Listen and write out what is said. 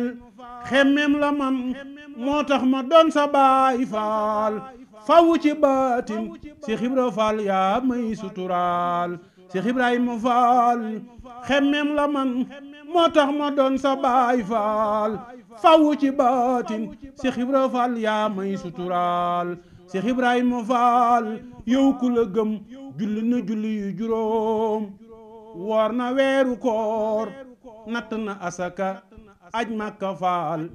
xemmem la man moo tax ma doon sa baay faal fawu ci baatin si xibra faal yaa may suturaal si Ibrahima faal xemmem la man moo tax ma doon sa baay faal fawu ci baatin si xibra faal yaa may suturaal si Ibrahima faal yow ku la gëm julli na julli yu juróom woor na weeru koor natt na asaka aj makka faal